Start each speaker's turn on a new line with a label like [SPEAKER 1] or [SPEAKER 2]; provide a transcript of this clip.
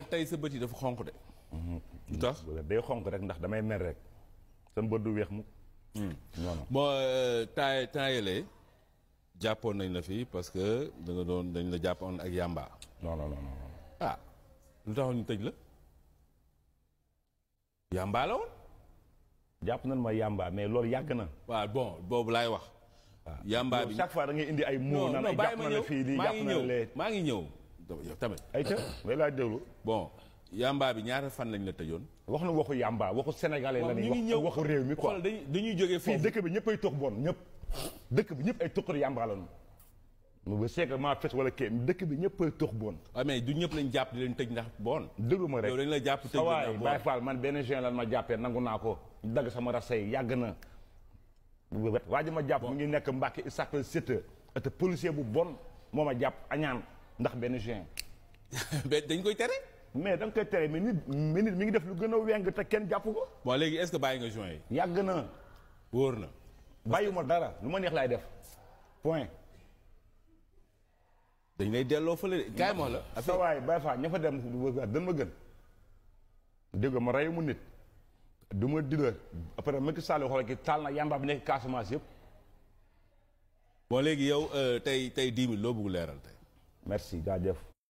[SPEAKER 1] tey sa bët yi dafa xonq de. lu tax
[SPEAKER 2] day xonk rek ndax damay mer rek sa bët du weex mu non non
[SPEAKER 1] bon temps temps yële jàppoon nañ la fi parce que da nga doon dañ la jàppoon ak yàmba.
[SPEAKER 2] non non non non
[SPEAKER 1] ah lu taxoon ñu tëj la. yàmba la woon.
[SPEAKER 2] jàpp nañ ma yàmba mais loolu yàgg na
[SPEAKER 1] waaw bon boobu laay wax. yàmba bi
[SPEAKER 2] chaque fois da ngay indi ay mots
[SPEAKER 1] non
[SPEAKER 2] naan
[SPEAKER 1] non
[SPEAKER 2] ay
[SPEAKER 1] bàyyi
[SPEAKER 2] jàpp
[SPEAKER 1] ma
[SPEAKER 2] na la
[SPEAKER 1] ñëw
[SPEAKER 2] fii lii
[SPEAKER 1] maa
[SPEAKER 2] jàpp
[SPEAKER 1] ngi
[SPEAKER 2] na la
[SPEAKER 1] ñëw
[SPEAKER 2] lee
[SPEAKER 1] maa ngi ñëw. yow tamit
[SPEAKER 2] ay ca may laa déglu
[SPEAKER 1] bon yàmba bi ñaata fan lañ la tëjoon.
[SPEAKER 2] wax na waxu yàmba waxu sénégalais la
[SPEAKER 1] waaw
[SPEAKER 2] ni
[SPEAKER 1] ñu ngi
[SPEAKER 2] wax
[SPEAKER 1] ñëw
[SPEAKER 2] waxu réew mi quoi
[SPEAKER 1] xool dañuy dañuy jógee
[SPEAKER 2] fii
[SPEAKER 1] foofu.
[SPEAKER 2] dëkk bi ñëpp ay tox bon ñëpp dëkk bi ñëpp ay toxar yàmba la ñu ba seeg maa fes wala kii dëkk bi ñëpp ay tox bon
[SPEAKER 1] waaw mais du ñëpp lañ jàpp di leen tëj ndax bon.
[SPEAKER 2] déglu ma rek
[SPEAKER 1] yow dañ la jàpp tëj
[SPEAKER 2] sa waay
[SPEAKER 1] ndax
[SPEAKER 2] Baye
[SPEAKER 1] bon.
[SPEAKER 2] Fall man benn juin lan ma jàppee nangu naa ko dagg sama rasa yi yàgg na waa ji ma jàpp mu ngi nekk Mbàkke il s'appelle Siteu te policier bu bon moo ma jàpp añaan ndax benn juin
[SPEAKER 1] mais dañ koy tere.
[SPEAKER 2] mais da nga koy tere mais nit mais nit mi ngi def lu gën a weng te kenn jàpp ko
[SPEAKER 1] bon léegi est-ce que bàyyi nga juin yi.
[SPEAKER 2] yàgg na
[SPEAKER 1] wóor na.
[SPEAKER 2] bàyyiwuma dara lu ma neex laay def point
[SPEAKER 1] dañ lay delloo fële de kaay ma wax la.
[SPEAKER 2] sa waay Baye Fall ña fa dem dan ma gën dégg nga ma reyu mu nit du ma dila après Macky Sall xool ki taal na yamba bi nekk Casamance yëpp
[SPEAKER 1] bon léegi yow tey tey dix mille loo bëgg leeral tey.
[SPEAKER 2] merci jaajëf